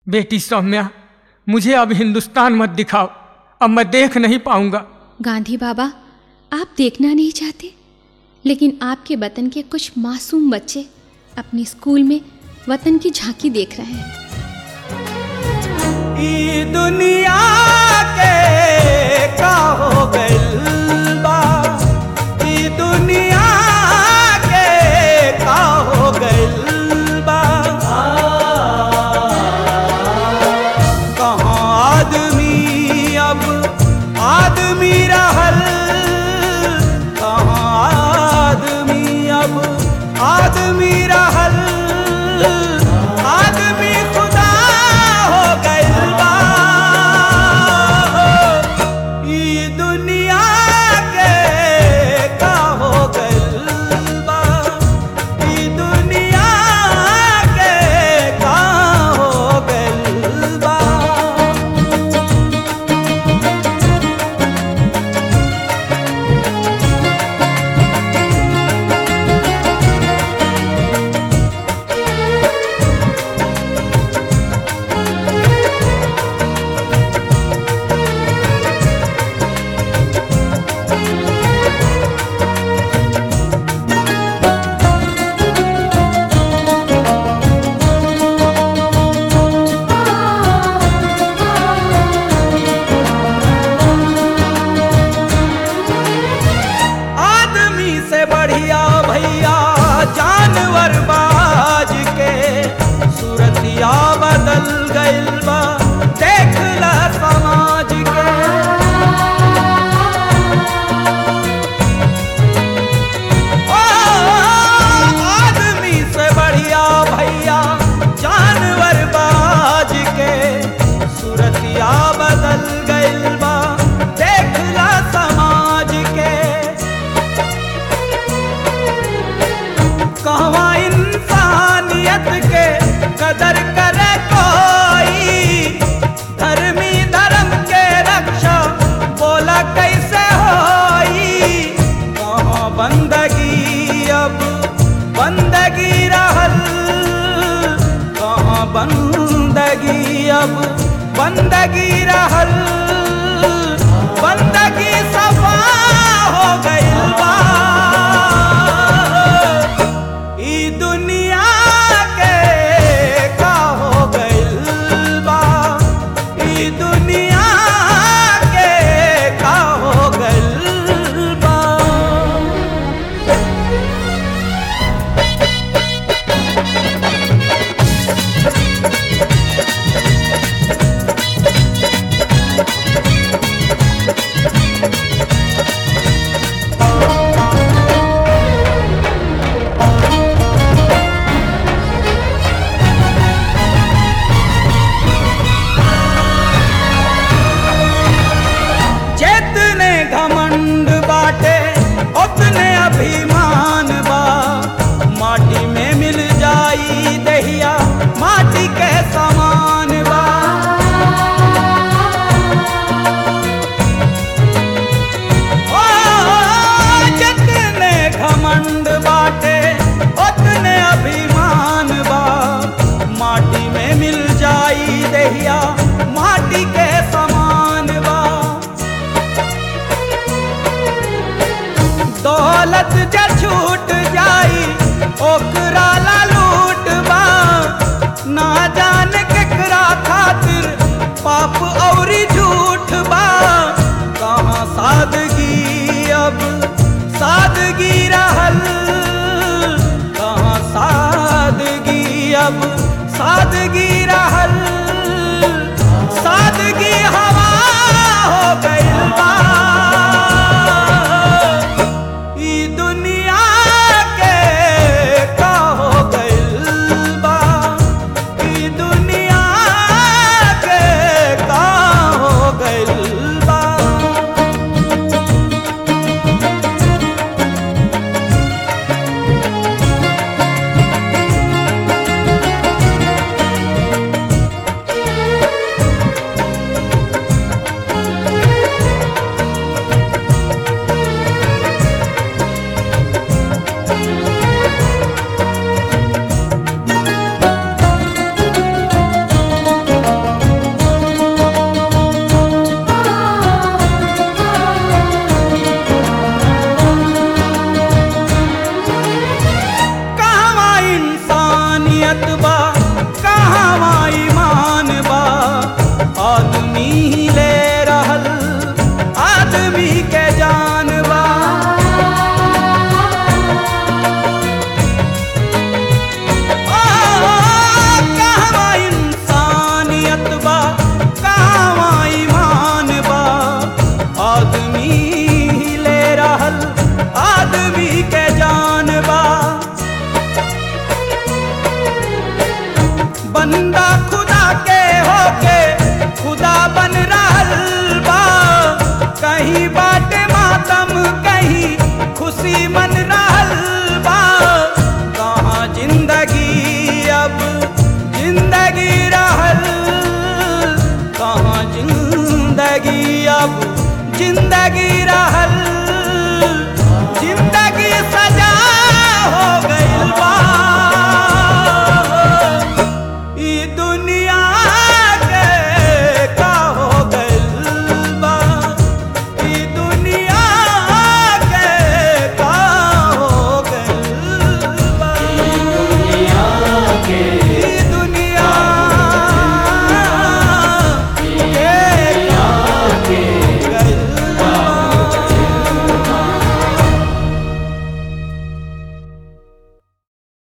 बेटी सौम्या मुझे अब हिंदुस्तान मत दिखाओ अब मैं देख नहीं पाऊंगा गांधी बाबा आप देखना नहीं चाहते लेकिन आपके वतन के कुछ मासूम बच्चे अपने स्कूल में वतन की झांकी देख रहे हैं ई दुनिया के का हो गइल बा ई दुनिया के का हो गइल बा कहाँ आदमी अब आदमी रहल कहाँ आदमी अब आदमी रहल आदमी खुदा हो गइल बा ई दुनिया के का हो गइल बा ई दुनिया के का हो गइल बा आदमी से बढ़िया भैया जानवर बाज के सूरतिया बदल गइल बा देख ला समाज के ओ, आदमी से बढ़िया भैया जानवर बाज के सूरतिया बदल गइल बा देख ला समाज के कहवा इंसानियत के कदर करे कोई धर्मी धर्म के रक्षा बोला कैसे होई कहाँ बंदगी अब बंदगी रहल कहाँ बंदगी अब बंदगी रहल